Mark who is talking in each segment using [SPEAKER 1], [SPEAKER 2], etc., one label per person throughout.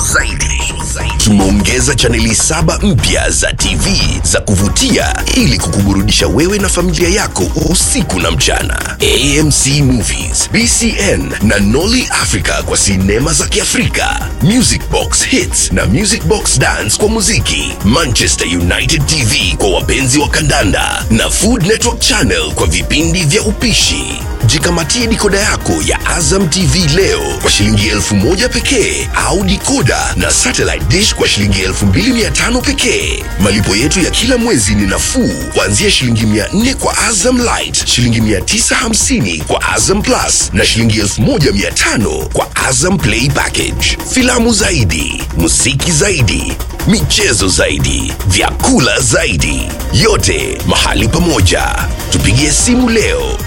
[SPEAKER 1] zaidi. Tumeongeza chaneli saba mpya za TV za kuvutia ili kukuburudisha wewe na familia yako usiku na mchana. AMC Movies, BCN na Nolly Africa kwa sinema za Kiafrika, Music Box Hits na Music Box Dance kwa muziki, Manchester United TV kwa wapenzi wa kandanda na Food Network Channel kwa vipindi vya upishi. Jikamatie dikoda yako ya Azam TV leo kwa shilingi elfu moja pekee au dikoda na satellite dish kwa shilingi elfu mbili mia tano pekee. Malipo yetu ya kila mwezi ni nafuu kuanzia shilingi mia nne kwa Azam Light, shilingi mia tisa hamsini kwa Azam Plus na shilingi elfu moja mia tano kwa Azam Play Package. Filamu zaidi, muziki zaidi, michezo zaidi, vyakula zaidi, yote mahali pamoja. Tupigie simu leo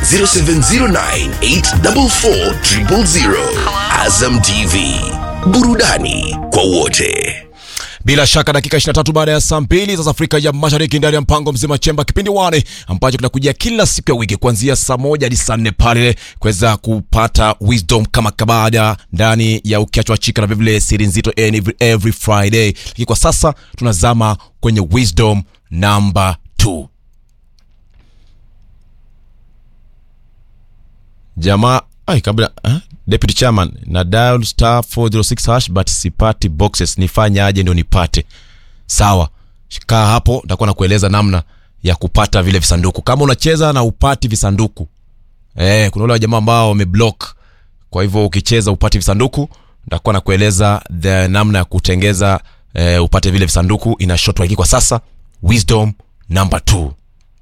[SPEAKER 1] 0709844000. Azam TV, burudani kwa wote.
[SPEAKER 2] Bila shaka dakika 23 baada ya saa mbili za Afrika ya Mashariki ndani ya mpango mzima chemba kipindi wane ambacho kinakujia kila siku ya wiki kuanzia saa moja hadi saa nne pale kuweza kupata wisdom kama kabada ndani ya ukiachwa chika na vilevile siri nzito every, every Friday. Lakini kwa sasa tunazama kwenye wisdom number 2. Jamaa ai kabla eh? Deputy Chairman na dial star 406 hash but sipati boxes, nifanyaje ndio nipate? Sawa, kaa hapo, nitakuwa nakueleza namna ya kupata vile visanduku. Kama unacheza na upati visanduku eh, kuna wale jamaa ambao wameblock, kwa hivyo ukicheza upati visanduku, nitakuwa nakueleza the namna ya kutengeza eh, upate vile visanduku ina short wiki. Kwa sasa wisdom number 2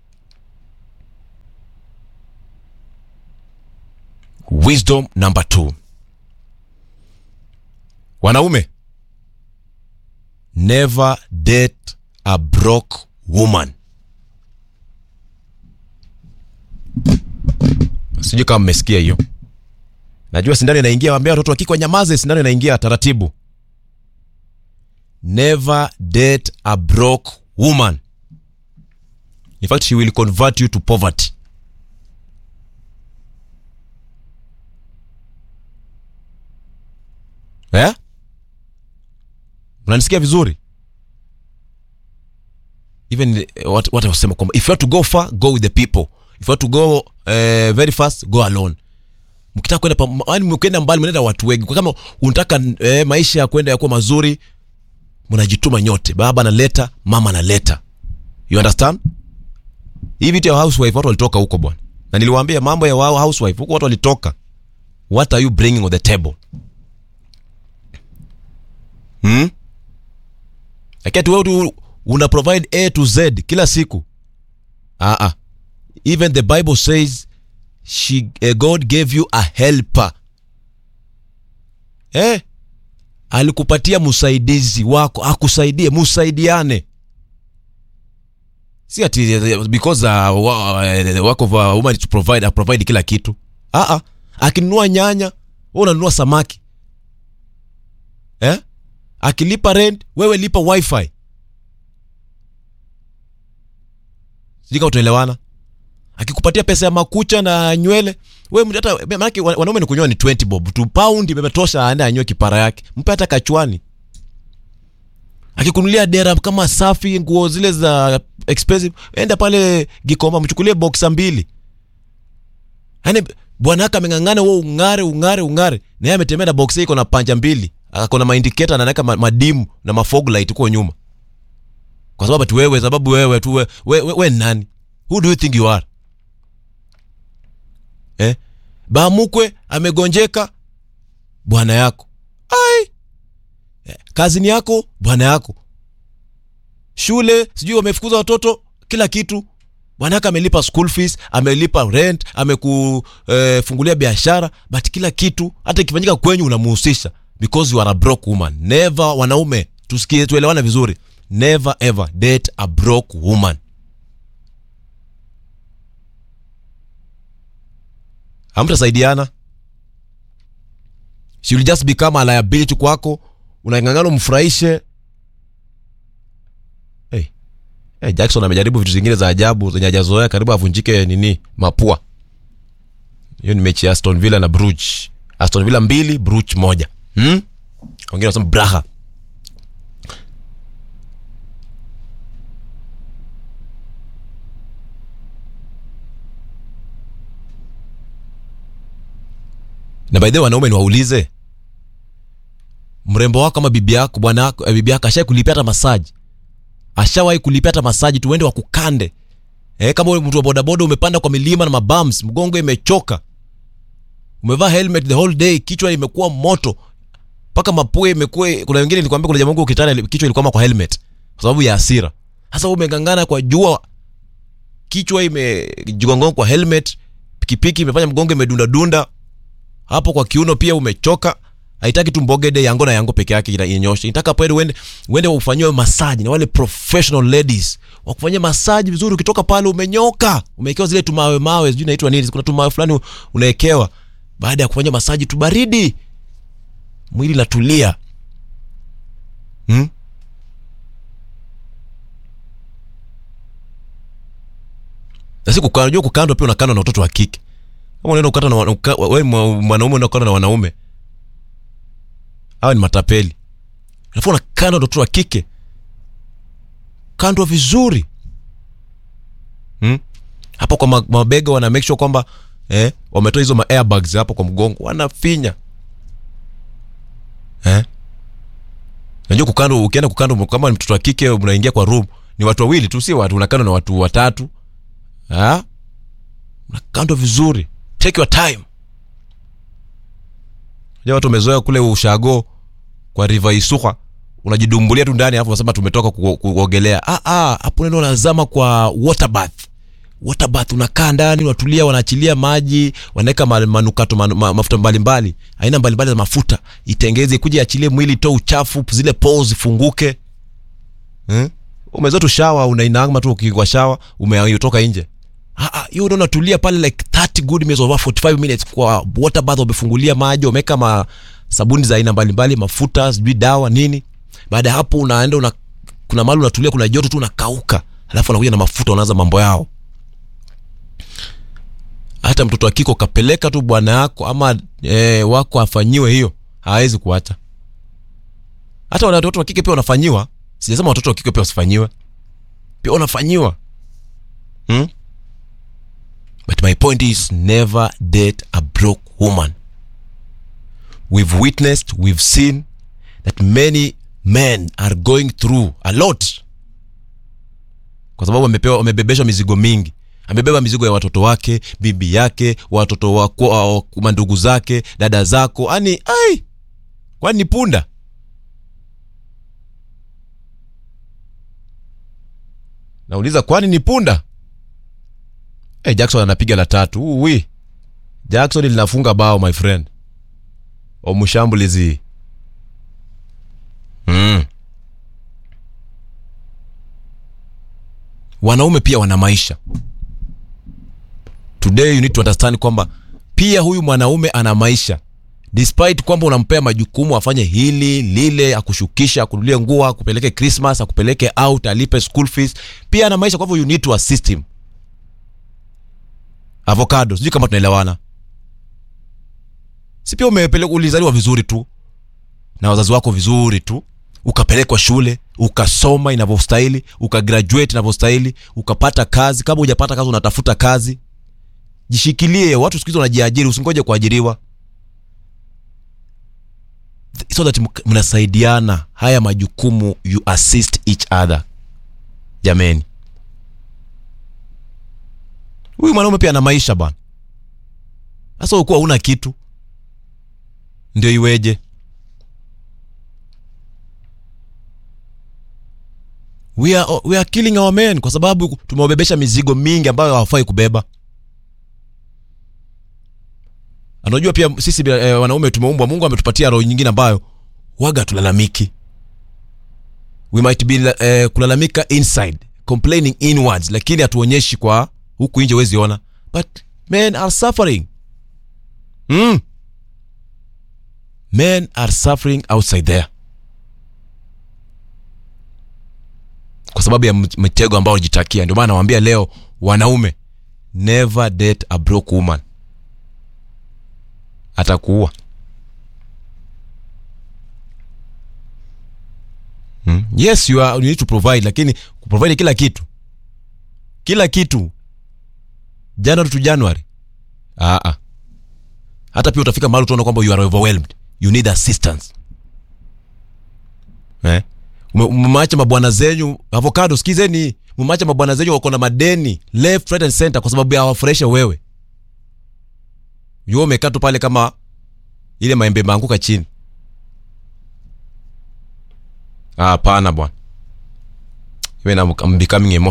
[SPEAKER 2] wisdom number 2 wanaume never date a broke woman sijui kama mmesikia hiyo najua sindano inaingia wambia watoto wakike wanyamaze sindano inaingia taratibu never date a broke woman in fact she will convert you to poverty eh? unanisikia vizuri even eh, what, what I was saying kwamba if you have to go far go with the people if you have to go eh, very fast go alone mkitaka kwenda pa- yaani mkienda mbali mnaenda watu wengi kwa kama unataka eh, maisha ya kwenda yakuwa mazuri mnajituma nyote baba analeta mama analeta you understand hii vitu ya housewife watu walitoka huko bwana na niliwaambia mambo ya wao housewife huko watu walitoka what are you bringing on the table hmm? lakini wewe tu una provide a to z kila siku ah ah even the bible says she uh, god gave you a helper eh alikupatia msaidizi wako akusaidie musaidiane si ati uh, because uh, wa- uh, the work of a woman is to provide uh, provide kila kitu ah ah akinunua nyanya wewe unanunua samaki eh akilipa rent wewe lipa wifi sijui kama tunaelewana akikupatia pesa ya makucha na nywele we mtu hata maanake wa- wanaume ni kunyoa ni 20 bob tu paundi imetosha aende anywe kipara yake mpe hata kachwani akikunulia dera kama safi nguo zile za expensive enda pale gikomba mchukulie boxa mbili yaani bwana yake ameng'ang'ana wewe ung'are ung'are ung'are na yeye ametembea na box iko na panja mbili ako na maindiketa anaweka ma, madimu na mafog light huko nyuma kwa sababu ati wewe sababu wewe tu we, we, we, we ni nani who do you think you are eh bamukwe amegonjeka bwana yako ai eh, kazini yako bwana yako shule sijui wamefukuza watoto kila kitu bwanake amelipa school fees amelipa rent amekufungulia eh, biashara but kila kitu hata ikifanyika kwenyu unamuhusisha because you are a broke woman never wanaume tusikie tuelewane vizuri never ever date a broke woman hamtasaidiana she will just become a liability kwako unang'ang'ana umfurahishe hey. Hey, jackson amejaribu vitu zingine za ajabu zenye hajazoea karibu avunjike nini mapua hiyo ni mechi ya aston villa na bruge aston villa mbili bruge moja hmm? wengine wanasema braha na by the way wanaume niwaulize mrembo wako ama bibi yako bwana wako eh, bibi yako ashawai kulipia hata masaji ashawahi kulipia hata masaji tuende wakukande eh, kama wewe mtu wa bodaboda umepanda kwa milima na mabams mgongo imechoka umevaa helmet the whole day kichwa imekuwa moto mpaka mapua imekuwa kuna wengine nilikwambia kuna jamaa wangu ukitana kichwa ilikuwa kwa helmet kwa sababu ya hasira sasa wewe umengangana kwa jua kichwa imejigonga kwa helmet pikipiki imefanya mgongo imedunda dunda hapo kwa kiuno pia umechoka haitaki tu mbogede yango na yango peke yake ina- inyoshe inataka pale uende uende ufanyiwe masaji na wale professional ladies wakufanyia masaji vizuri ukitoka pale umenyoka umewekewa zile tumawe mawe sijui naitwa nini kuna tumawe fulani unawekewa baada ya kufanya masaji tu baridi mwili natulia hmm? na si kukaa unajua kukandwa pia unakandwa na watoto wa kike kama unaenda kukata na wana- uka- wewe mwa- mwanaume unakanda na wanaume hawa ni matapeli alafu unakandwa na watoto wa kike kandwa vizuri hmm? hapo kwa ma- mabega wana make sure kwamba eh, wametoa hizo ma airbags hapo kwa mgongo wanafinya eh? najua kukandwa ukienda kukandwa kama ni mtoto wa kike mnaingia kwa room ni watu wawili tu si watu unakandwa na watu watatu ha? unakandwa vizuri take your time ja watu wamezoea kule ushago kwa river isuka unajidumbulia tu ndani alafu unasema tumetoka ku- kuogelea ah ah hapo ndio unazama kwa water bath water bath unakaa ndani unatulia wanaachilia maji wanaweka ma- manukato manu, ma, mafuta mbalimbali aina mbalimbali za mafuta itengeze kuja achilie mwili toa uchafu zile pores zifunguke hmm? umezoea tu shawa unainama tu ukikwa shawa umetoka nje Ah, ah, hiyo ndio unatulia pale like 30 good minutes over 45 minutes kwa water bath wamefungulia maji wameweka ma sabuni za aina mbalimbali mafuta sijui dawa nini baada ya hapo unaenda una, kuna mahali unatulia kuna joto tu unakauka alafu anakuja na mafuta unaanza mambo yao hata mtoto wa kiko kapeleka tu bwana yako ama e, wako afanyiwe hiyo hawezi kuacha hata wana- watoto wa kike pia wanafanyiwa sijasema watoto wa kike pia wasifanyiwe pia wanafanyiwa hmm? But my point is never date a broke woman. We've witnessed, we've seen that many men are going through a lot. Kwa sababu amepewa amebebeshwa mizigo mingi. Amebeba mizigo ya watoto wake, bibi yake, watoto wako, au mandugu zake, dada zako. Ani ai. Kwani ni punda? Nauliza kwani ni punda? Hey, Jackson anapiga la tatu. Uwi. Jackson linafunga bao my friend. Omushambulizi. Mm. Wanaume pia wana maisha. Today you need to understand kwamba pia huyu mwanaume ana maisha. Despite kwamba unampea majukumu afanye hili lile, akushukisha, akunulie nguo, akupeleke Christmas, akupeleke out, alipe school fees, pia ana maisha. Kwa hivyo you need to assist him avocado sijui kama tunaelewana si pia umepeleka ulizaliwa vizuri tu na wazazi wako vizuri tu ukapelekwa shule ukasoma inavyostahili ukagraduate inavyostahili ukapata kazi kama hujapata kazi unatafuta kazi jishikilie watu siku hizi wanajiajiri usingoje kuajiriwa so that mk- mnasaidiana haya majukumu you assist each other jameni huyu mwanaume pia ana maisha bana sasa ukuwa una kitu ndio iweje we are, we are killing our men kwa sababu tumewabebesha mizigo mingi ambayo hawafai kubeba anajua pia sisi eh, wanaume tumeumbwa mungu ametupatia roho nyingine ambayo waga tulalamiki we might be eh, kulalamika inside complaining inwards lakini hatuonyeshi kwa huku nje huwezi ona but men are suffering mm. men are suffering outside there kwa sababu ya m- mitego ambao wajitakia ndio maana nawambia leo wanaume never date a broke woman atakuua hmm? yes you, are, you need to provide lakini kuprovide kila kitu kila kitu january to january Aa. hata pia utafika mahali utaona kwamba you are overwhelmed you need assistance eh? Ume- mmeacha mabwana zenyu avocado sikizeni mmeacha mabwana zenyu wako na madeni left right and center kwa sababu ya wafurahisha wewe yo umekaa tu pale kama ile maembe maanguka chini Ah, hapana bwana Even I'm, I'm becoming emotional